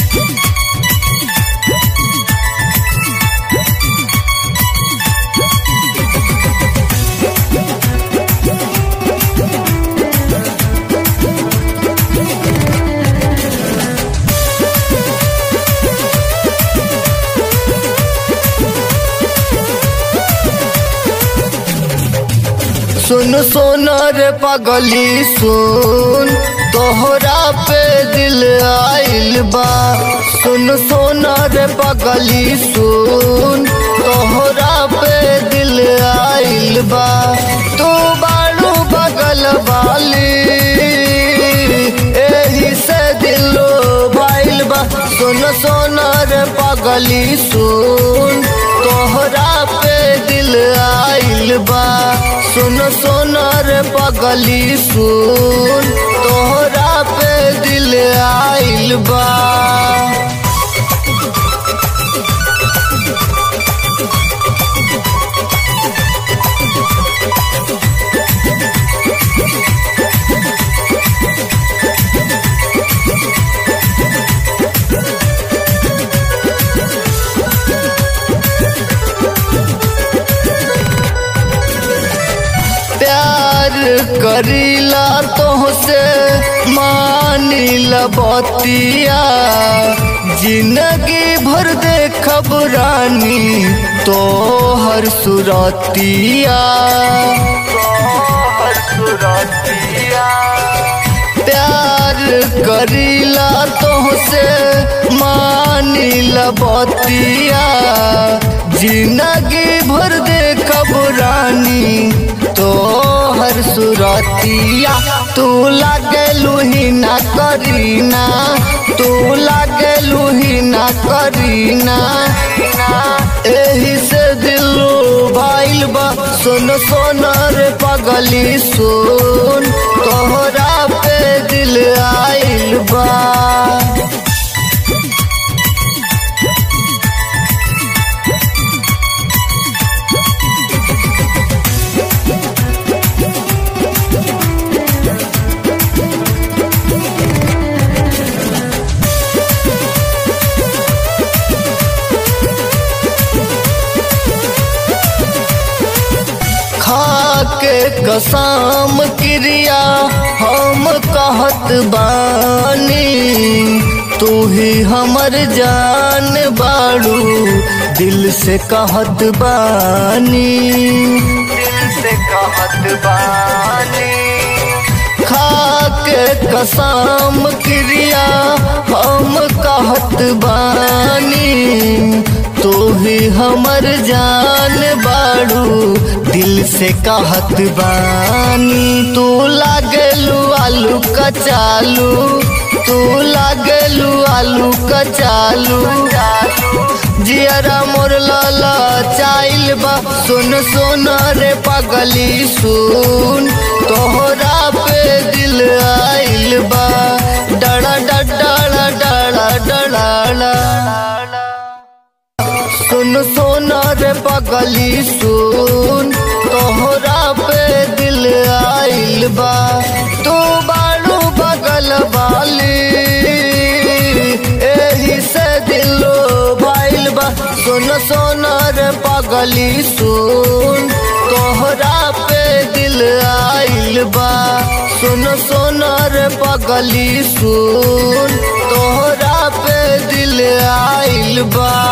सुन सोनर पगली सुन तोहरा पे दिल आइल बा सुन सोनर पगली सुन तोहरा पे दिल आइल बा तू बाड़ू बगल वाली एही से दिलो भाइल बा सुन सोनर पगली सुन तोहरा पे दिल आइल बा सुन सोनर पगली सुन तोहरा पे दिल आइल बा प्यार करीला तोहसे मानिल बतिया जिंदगी भर देखब रानी तोहर सुरतिया तोहर सुरतिया प्यार करीला तोहसे मानिल बतिया जिंदगी भर देखब रानी तोहर सुरतिया तू लागे लुहिना करीना तू लागे लुहिना करीना एही से दिलो भाइल बा सुन सोनर पगली सुन तोहरा पे दिल आइल बा खाके कसम क्रिया हम कहत बानी तू ही हमर जान बाड़ू दिल से कहत बानी दिल से कहत बानी खाके कसम क्रिया हम कहत बानी तू ही हमर जान बाड़ू दिल से कहत बानी तू लागलू आलू कचालू तू लागलू आलू कचालू जियरा मोर लाला चाइल बा सुन सुन रे पगली सुन तोहरा पे दिल आइल बा डड़ा डड़ा डड़ा डड़ा सुन सुन रे पगली सुन तोहरा पे दिल आइल बा तू बाड़ू बगल वाली एही से दिलो भाइल बा सुन सुन रे पगली सुन तोहरा पे दिल आइल बा सुन सुन रे पगली सुन तोहरा पे दिल आइल बा